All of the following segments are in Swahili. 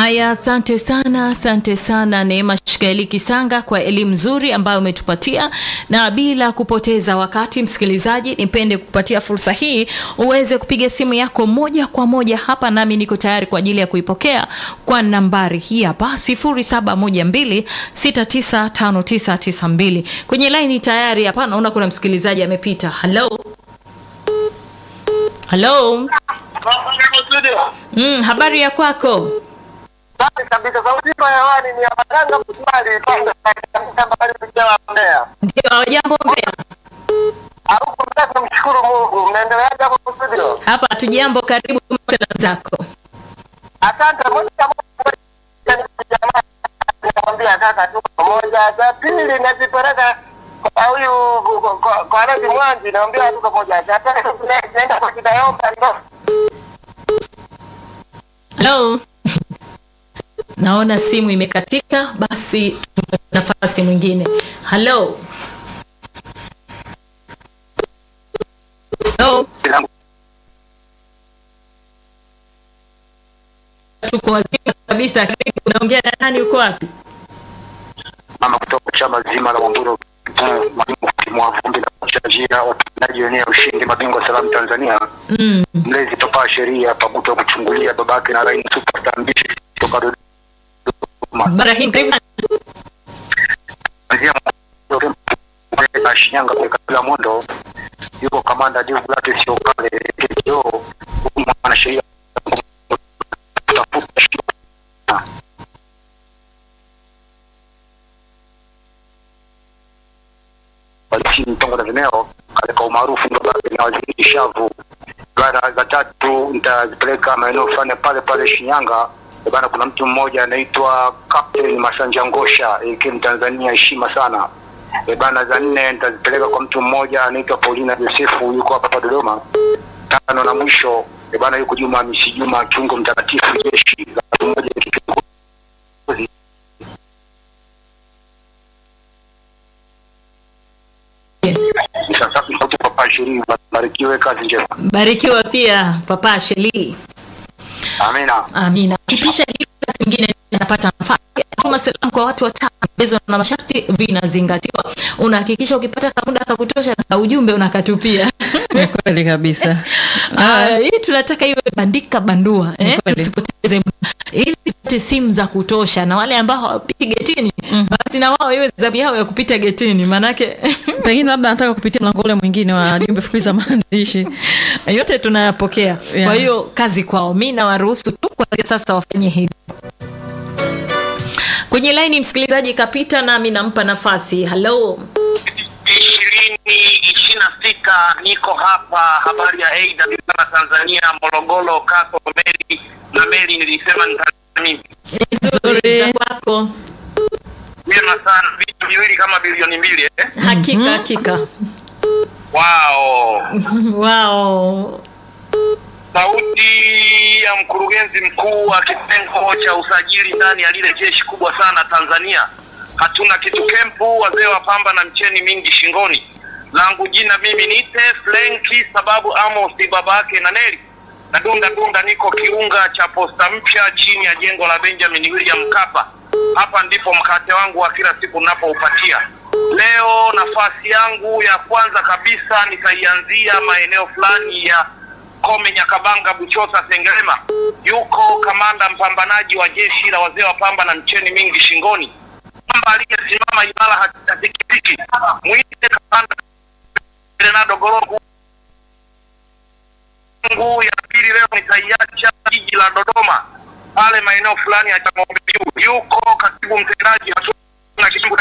Haya, asante sana, asante sana Neema Shikaeli Kisanga kwa elimu nzuri ambayo umetupatia, na bila kupoteza wakati, msikilizaji, nipende kupatia fursa hii uweze kupiga simu yako moja kwa moja hapa, nami niko tayari kwa ajili ya kuipokea kwa nambari hii hapa 0712695992 kwenye laini tayari hapa. Naona kuna msikilizaji amepita. Halo, halo. Mm, habari ya kwako? Safi kabisa. Sauti iko hewani ni ya Maganga Msumali pande mbali kujawa Mbeya. Ndio, jambo Mbeya. Au kumtaka kumshukuru Mungu. Mnaendeleaje hapo studio? Hapa hatujambo, karibu salamu zako. Asante moja kwa moja jamaa. Nakwambia kaka tuko pamoja. Za pili nazipeleka kwa huyu kwa- kwa- kwa Redi Mwanji naambia tuko pamoja. Za tatu naenda kwa Kidayomba ndo. Halo. Naona simu imekatika, basi tumpe nafasi mwingine. Halo. Halo. Tuko wazima kabisa. Karibu, unaongea na nani? Uko wapi? mama kutoka chama zima la Mwamburo mwalimu wa vumbi na kuchanjia watendaji wenyewe ushindi mabingwa salamu Tanzania Mm. mlezi topaa sheria pabuto kuchungulia babake na raini superstar mbishi kutoka Dodoma Barahim, karibu sana. kuanzia na Shinyanga kwa kabila Mondo yuko kamanda Diu Blake sio kale KO mwanasheria kutafuta walisi mtongo na vimeo katika umaarufu ndo bado na waziri shavu bara za tatu nitazipeleka maeneo fulani pale pale Shinyanga Eh bana kuna mtu mmoja anaitwa Captain Masanja Ngosha AK Mtanzania heshima sana Eh bana za nne nitazipeleka kwa mtu mmoja anaitwa Paulina Josefu yuko hapa hapa Dodoma tano na mwisho eh bana yuko Juma Hamisi Juma kiungo mtakatifu jeshi la mtu mmoja kiongozi sasa sauti papa ishirini barikiwe kazi njema Barikiwa pia Papa Sheli. amina Amina. Kipisha hili basi mwingine napata nafasi ya kutuma salamu kwa watu watano. Vigezo na masharti vinazingatiwa. Unahakikisha ukipata kamuda kakutosha na ujumbe unakatupia. Ni kweli kabisa. Ah, hii tunataka iwe bandika bandua eh? Kweli. Tusipoteze muda ili tupate simu za kutosha, na wale ambao hawapiti getini basi na wao iwe zamu yao ya kupita getini, maanake Pengine labda anataka kupitia mlango ule mwingine wa jumbe fupi za maandishi. yote tunayapokea. Yeah. Kwa hiyo kazi kwao, mi nawaruhusu tu kuanzia sasa wafanye hivyo. Kwenye laini msikilizaji kapita, nami nampa nafasi. Halo, ishirini ishirini na sita niko hapa habari ya Aida Bidara Tanzania Morogoro Kaso Meli na Meli nilisema nitamii nzuri za kwako. vyema sana vitu viwili kama bilioni mbili eh? Hakika hakika, wao wao sauti ya mkurugenzi mkuu wa kitengo cha usajili ndani ya lile jeshi kubwa sana Tanzania. Hatuna kitu kempu, wazee wa pamba na mcheni mingi shingoni. Langu jina mimi niite Flenki sababu Amos babake na Neli na dunda dunda, niko kiunga cha posta mpya chini ya jengo la Benjamin William Mkapa. Hapa ndipo mkate wangu wa kila siku ninapoupatia. Leo nafasi yangu ya kwanza kabisa nitaianzia maeneo fulani ya Kome, Nyakabanga, Buchosa, Sengerema. Yuko kamanda mpambanaji wa jeshi la wazee wa pamba na mcheni mingi shingoni, kwamba aliyesimama imara hatikitiki. Mwite kamanda Renado Gorogu. Yangu ya pili leo nitaiacha jiji la Dodoma, pale maeneo fulani ya Chang'ombe Juu. Yuko katibu mtendaji hatuna kitu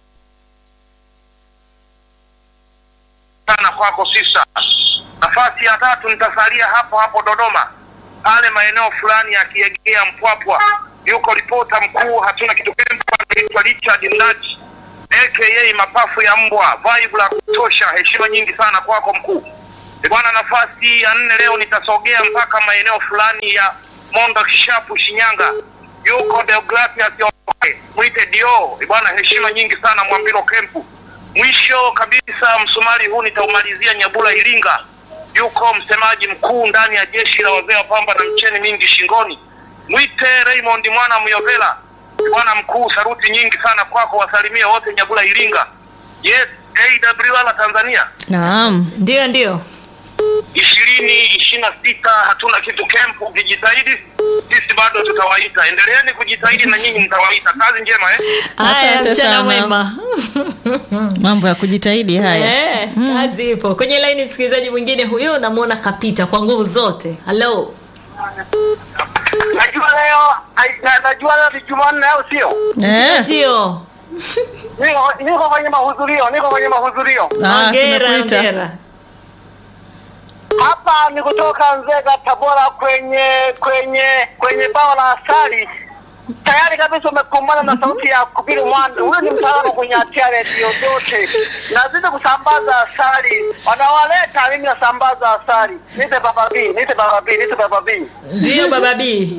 sana kwako sisa. Nafasi ya tatu nitasalia hapo hapo Dodoma, pale maeneo fulani ya Kiegea Mpwapwa. Yuko ripota mkuu hatuna kitu kempa, anaitwa Richard Mnaji aka mapafu ya mbwa, vibe la kutosha. Heshima nyingi sana kwako mkuu. Eh, Bwana, nafasi ya nne leo nitasogea mpaka maeneo fulani ya Mondo Kishapu, Shinyanga. Yuko Deogratias Okoe, mwite Dio. Eh, Bwana, heshima nyingi sana Mwambilo Kempu. Mwisho kabisa msumari huu nitaumalizia Nyabula Iringa. Yuko msemaji mkuu ndani ya jeshi la wazee wa pamba na mcheni mingi shingoni, mwite Raymond mwana Myovela, bwana mkuu, saruti nyingi sana kwako, wasalimie wote Nyagula Iringa. Yes, AWR Tanzania Naam. Ndio, ndio. ishirini ishirini na sita hatuna kitu kempu, ukijitahidi sisi bado tutawaita. Endeleeni kujitahidi na nyinyi mtawaita. Kazi njema eh? Haya, Asante mchana sana. mwema. Mambo ya kujitahidi haya. Eh, kazi ipo. Kwenye laini msikilizaji mwingine huyo namwona kapita kwa nguvu zote. Hello. Najua leo ai- na- najua leo ni Jumanne au sio? Eh. Ndio. Niko niko kwenye mahudhurio, niko kwenye mahudhurio. Ah, Hongera, tumekuita. hongera. Hapa ni kutoka Nzega Tabora kwenye kwenye kwenye bao la asali. Tayari kabisa umekumbana na sauti ya Kubiru Mwanda. Huyu ni mtaalamu kwenye hatia redio zote. Nazidi kusambaza asali. Wanawaleta mimi nasambaza asali. Nite baba B, nite baba B, nite baba B. Ndio baba B.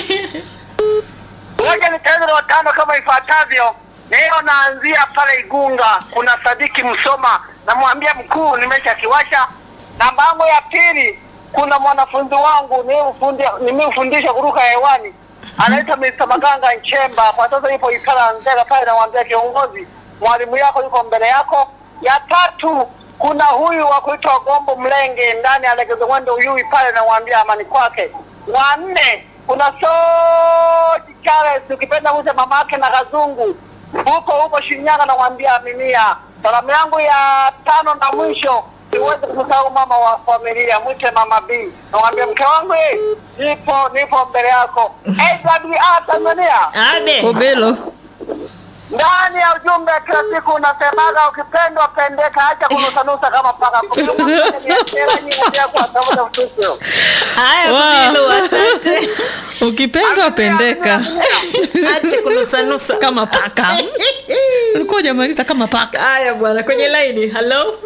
Ngoja nitaanza na watano kama ifuatavyo. Leo naanzia pale Igunga, kuna Sadiki Msoma, namwambia mkuu, nimeshakiwasha. Namba yangu ya pili, kuna mwanafunzi wangu nimemfundi- nimemfundisha kuruka hewani, anaitwa Mr. Maganga Nchemba, kwa sasa yupo Ikala Nzega pale, namwambia kiongozi, mwalimu yako yuko mbele yako. Ya tatu, kuna huyu wa kuitwa Gombo Mlenge ndani ya Legezo Mwendo Uyui pale, namwambia amani kwake. Wa nne, kuna Soji Charles, ukipenda mwite mama yake na Kazungu, huko huko Shinyanga, namwambia aminia. Salamu yangu ya tano na mwisho, siwezi kumsahau mama wa familia, mwite mama B, namwambia mke wangu, eh, nipo nipo mbele yako. AWR Tanzania Abe. Kobelo. ndani ya ujumbe kila siku unasemaga ukipendwa pendeka, acha kunusanusa kama paka. Haya, Wow. Kubilu, asante. Ukipendwa pendeka Ache kunusanusa. kama paka. Ulikuwa hujamaliza kama paka. Haya bwana, kwenye laini. Hello.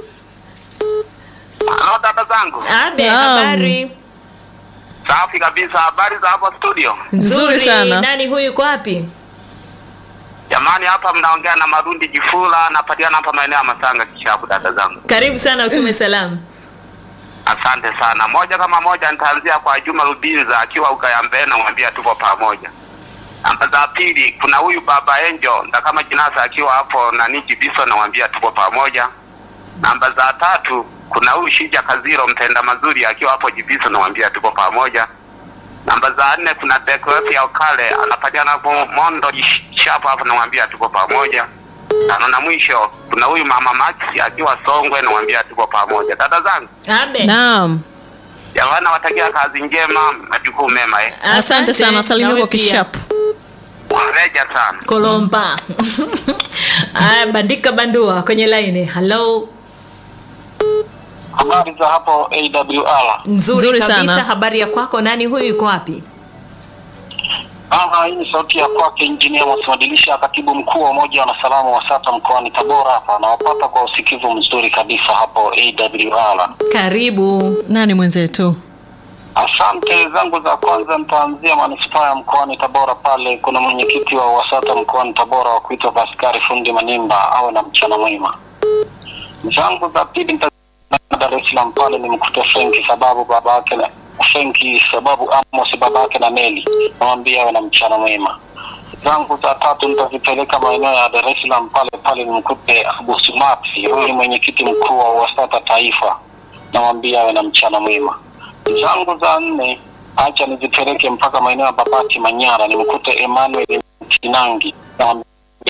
Halo dada zangu, Abe, Naam. habari? safi kabisa. Habari za hapo studio? Nzuri sana. Nani huyu yuko wapi? Jamani, hapa mnaongea na Marundi Jifula, napatikana hapa maeneo ya Masanga Kishapu. Dada zangu, Karibu sana utume salamu. asante sana. Moja kama moja, nitaanzia kwa Juma Rubinza akiwa Ugayambee, namwambia tupo pamoja. Namba za pili, kuna huyu baba Angel nda kama Jinasa akiwa hapo nani Jibiso, namwambia tupo pamoja. Namba za tatu, kuna huyu Shija Kaziro mpenda mazuri akiwa hapo Jibiso, namwambia tupo pamoja. Namba za nne kuna Bekoefi ya Okale anapatikana hapo Mondo Shapo hapo, namwambia tuko pamoja. Tano na mwisho kuna huyu mama Max akiwa Songwe, namwambia tuko pamoja. Dada zangu, Abe. Naam. jamani, nawatakia kazi njema, majukumu mema eh. Asante sana. Salimia Nawe kwa pia. kishapu. Wareja sana. Kolomba. Aya, bandika bandua kwenye laini. Hello. Habari za hapo AWR. Nzuri, Nzuri kabisa. sana. Habari ya kwako? Nani huyu yuko wapi? Ah, hii ni sauti ya kwake Injinia Mwasimadilisha, katibu mkuu wa Umoja wa Wanasalamu wa SATA mkoani Tabora. Hapa nawapata kwa usikivu mzuri kabisa hapo AWR. Karibu. Nani mwenzetu? Asante zangu za kwanza, nitaanzia manispaa ya mkoani Tabora. Pale kuna mwenyekiti wa WASATA mkoani Tabora wa kuitwa Paskari Fundi Manimba, awe na mchana mwema. Zangu za pili nita Dar es Salaam pale ni mkute Frenki sababu baba yake na Frenki sababu Amos baba yake na Meli, namwambia awe na mchana mwema. Zangu za tatu nitazipeleka maeneo ya Dar es Salaam pale pale ni mkute Abu Sumaksi, huyu ni mwenyekiti mkuu wa WASATA taifa, namwambia awe na mchana mwema zangu za nne acha nizipeleke mpaka maeneo ya Babati Manyara, nimkute Emmanuel Kinangi Namwambia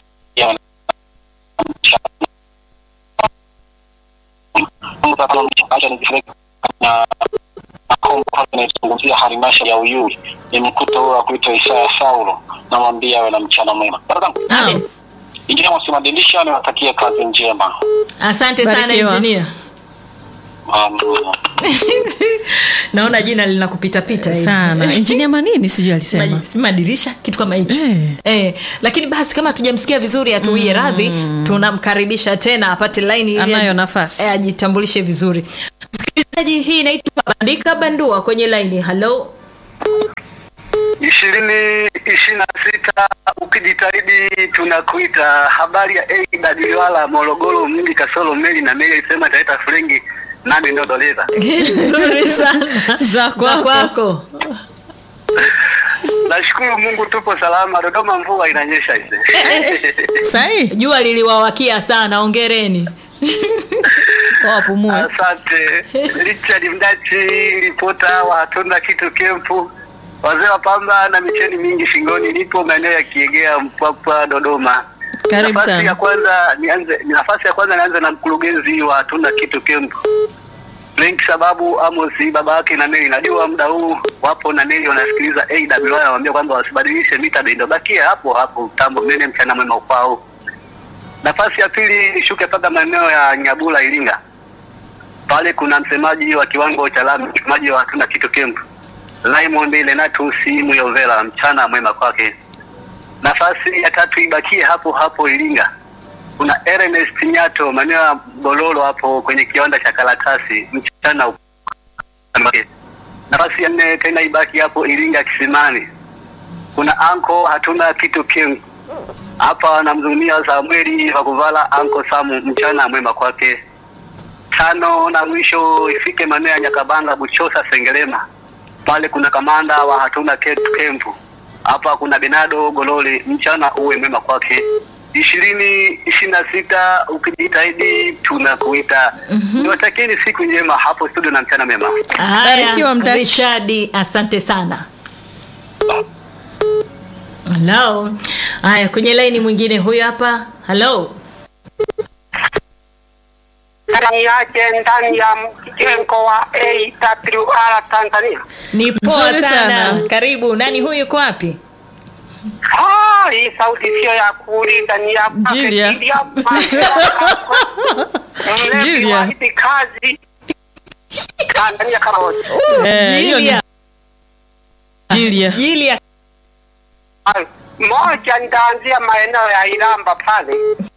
acha nizipeleke na naizungumzia halmashauri ya Uyui, nimkute huyo wa kuitwa Isaya Saulo, namwambia awe na mchana mwema. Dada zangu, Abe. injinia Mwasimadilisha, niwatakie kazi njema. Asante sana Barikiwa. injinia. Um, Naona jina linakupita pita hivi. Sana. Injinia Manini sijui alisema. Maji- si madirisha kitu kama hicho Eh. eh, lakini basi kama tujamsikia vizuri atuie radhi tunamkaribisha tena apate laini ili Anayo aj- nafasi. eh, ajitambulishe vizuri msikilizaji hii inaitwa bandika bandua kwenye laini halo ishirini ishirini na sita ukijitahidi tunakuita. Habari ya AWR Morogoro mji kasoro meli na meli alisema italeta frengi nami ndio doleza. nzuri sana Za kwako. kwako Nashukuru Mungu tupo salama. Dodoma mvua inanyesha ise. Sahi. jua liliwawakia sana ongereni Kwa wapumue. Asante Richard Mdachi, ripota wa hatuna kitu kempu, wazee wa pamba na micheni mingi shingoni. Nipo maeneo ya Kiegea, Mpwapwa, Dodoma. Karibu nafasi sana. ya kwanza nianze, nafasi ya kwanza nianze na mkurugenzi wa hatuna kitu kempu Frank sababu Amos baba yake na Neli, najua muda huu wapo na Neli wanasikiliza AWR, wanamwambia kwamba wasibadilishe mita bendo, bakia hapo hapo, tambo mnene, mchana mwema kwao. Nafasi ya pili nishuke mpaka maeneo ya Nyabula, Iringa. Pale kuna msemaji wa kiwango cha lami, msemaji wa hatuna kitu camp, Raymond Lenatus Muyovela, mchana mwema kwake. Nafasi ya tatu ibakie hapo hapo Iringa. Kuna Ernest Nyato maeneo ya Bololo hapo kwenye kiwanda cha karatasi, mchana kwake. Nafasi ya nne tena ibaki hapo Iringa Kisimani. Kuna anko hatuna kitu camp hapa namzungumia Samueli Vakuvala anko Samu, mchana mwema kwake. Tano na mwisho ifike maeneo ya Nyakabanga Buchosa Sengerema, pale kuna kamanda wa hatuna Ketu kempu. Hapa kuna Benado Gololi, mchana uwe mwema kwake. ishirini ishirini na sita ukijitahidi tunakuita. Niwatakieni siku njema hapo studio na mchana mema. Barikiwa, haya Mdachi. richadi asante sana halo haya kwenye laini mwingine huyu hapa halo ndani yake ndani ya mjengo wa AWR Tanzania. ni poa Nzuri sana. sana. karibu nani huyu yuko wapi Ah, hii sauti sio ya kuuliza, ni ya Julia. Julia mlevi Julia. wa hizi kazi Tanzania kama wote. Eh, hiyo ni Jilia. Jilia. Jilia. Ah, Moja nitaanzia maeneo ya Iramba pale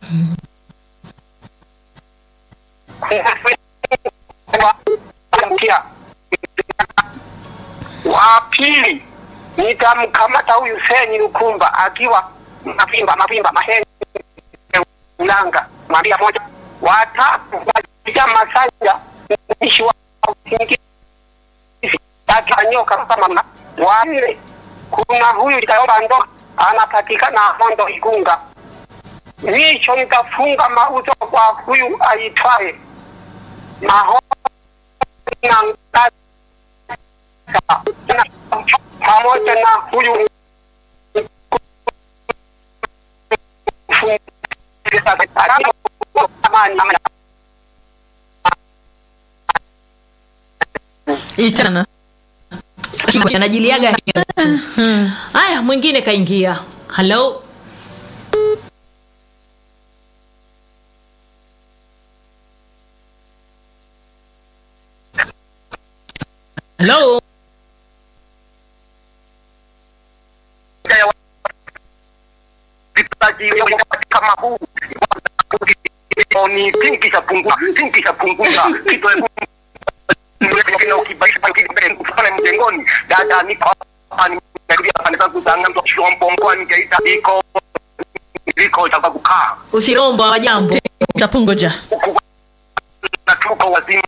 wa pili nitamkamata huyu Seni Lukumba akiwa mavimba mavimba mahenge Ulanga mwambia moja watatu waja Masanja mtumishi wa usingizi akanyoka kama mna wanne kuna huyu itaomba ndo anapatikana Mondo Igunga mwisho nitafunga mauzo kwa huyu aitwaye Maho na Ngasa na pamoja na huyu Ichana. anajiliaga haya mwingine kaingia halo halo vipaji kama huu ni pinki cha punguza pinki cha punguza kitu na ukibaisha pale mjengoni dada niko hapa nimekuja pande zangu za ng'ambo shombo mkoani Geita iko iko cha kukaa ushirombo wa jambo Tapungoja. na tuko wazima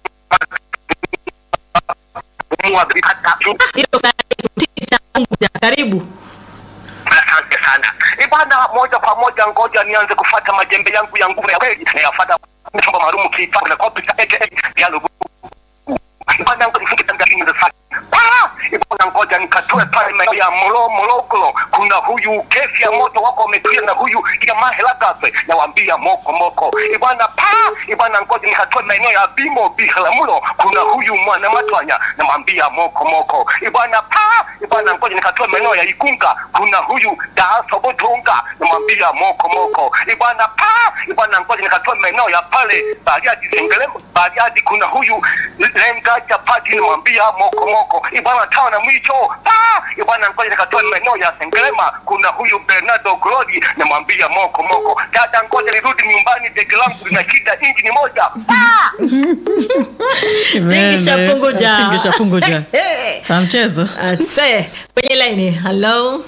mwa hata Hilo kutisha Mungu ya karibu Asante sana. Ni bwana, moja kwa moja, ngoja nianze kufata majembe yangu ya nguvu ya kweli na yafata chombo maalum kiitwacho na kopi cha aka Diallo. Bwana, ngoja nifunge tangazo za sasa. Ah, bwana, ngoja nikatoe pale maeneo ya Molo Morogoro. Kuna huyu kesi ya moto wako wametulia na huyu jamaa Helagafe na waambia moko moko. Bwana, pa, bwana, ngoja nikatoe maeneo ya Bimo Biharamulo. Kuna huyu mwana matwanya na mwambia moko moko. Bwana, pa, bwana, ngoja nikatoe maeneo ya Igunga. Kuna huyu Daaso Botunga na mwambia moko moko. Bwana, pa, bwana, ngoja nikatoe maeneo ya pale Bariadi Sengerema. Bariadi kuna huyu Lenga Chapati na mwambia moko moko. Bwana, tawa na mwicho. Pa, bwana, ngoja nikatoe maeneo ya Sengerema. Kuna huyu Bernardo Glodi na mwambia moko moko. Dada, ngoja nirudi nyumbani, dege langu lina shida, injini moja. Pa! Tingisha Meme. punguja. Tingisha punguja. Sa mchezo. ase kwenye laini halo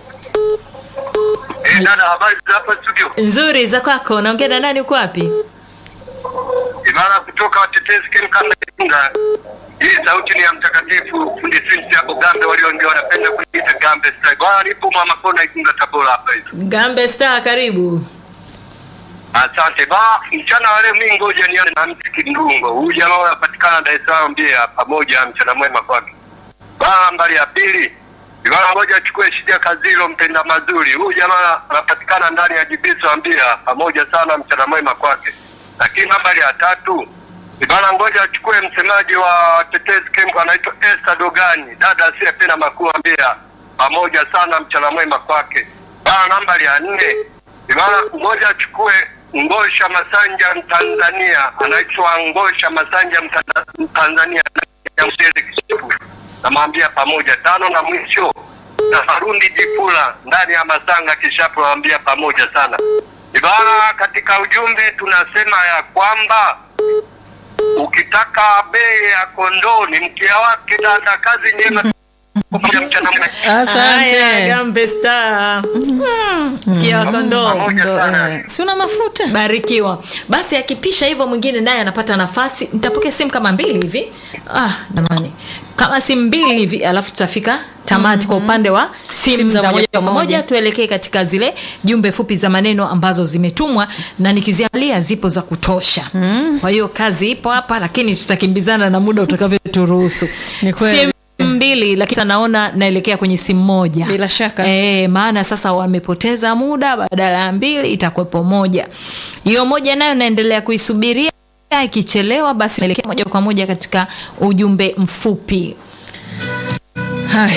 Eh, dada, habari za hapa studio? nzuri za kwako naongea na nani uko wapi Imara kutoka watetezi Ken Kanda Igunga. Hii sauti ni ya mtakatifu fundi Cynthia Ogambe, walioongea wanapenda kuita Gambe Style. Bwana nipo mama kona Igunga Tabora hapa hivi. Gambe Star, karibu. Asante ba mchana wale, mimi ngoja nione na mti Kindungo. Huyu jamaa anapatikana Dar es Salaam Mbeya, pamoja mchana mwema kwake. Ba mbali ya pili Bwana ngoja achukue shida Kazilo mpenda mazuri. Huyu jamaa anapatikana ndani ya Jibiso Mbeya, pamoja sana mchana mwema kwake. Lakini nambari ya tatu Bwana ngoja achukue msemaji wa Tetezi Kemko anaitwa Esther Dogani, dada asiyependa makuu Mbeya, pamoja sana mchana mwema kwake. Bwana nambari ya nne Bwana ngoja achukue Ngosha Masanja Mtanzania, anaitwa Ngosha Masanja Mtanda- Mtanzania ya Msele Kisifu, namwambia pamoja. Tano na mwisho na Harundi Jifula ndani ya Masanga Kishapu, namwambia pamoja sana. Ibara, katika ujumbe tunasema ya kwamba ukitaka bei ya kondoo ni mkia wake. Dada, kazi njema, pamoja mchana mwema. Haya, Asante. Gambe Star. Mm, kia kondoo. Pamoja Ndo, sana. eh, si una mafuta Barikiwa. Basi akipisha hivyo mwingine naye anapata nafasi. Nitapokea simu kama mbili hivi. Ah, jamani. Kama simu mbili hivi alafu tutafika tamati kwa upande wa simu za moja kwa moja. Tuelekee katika zile jumbe fupi za maneno ambazo zimetumwa na nikiziangalia zipo za kutosha. Kwa hiyo kazi ipo hapa, lakini tutakimbizana na muda utakavyoturuhusu. Ni kweli. Simu mbili lakini sasa naona naelekea kwenye simu moja Bila shaka. e, maana sasa wamepoteza muda badala ya mbili itakuwepo moja hiyo moja nayo naendelea kuisubiria ikichelewa basi naelekea moja kwa moja katika ujumbe mfupi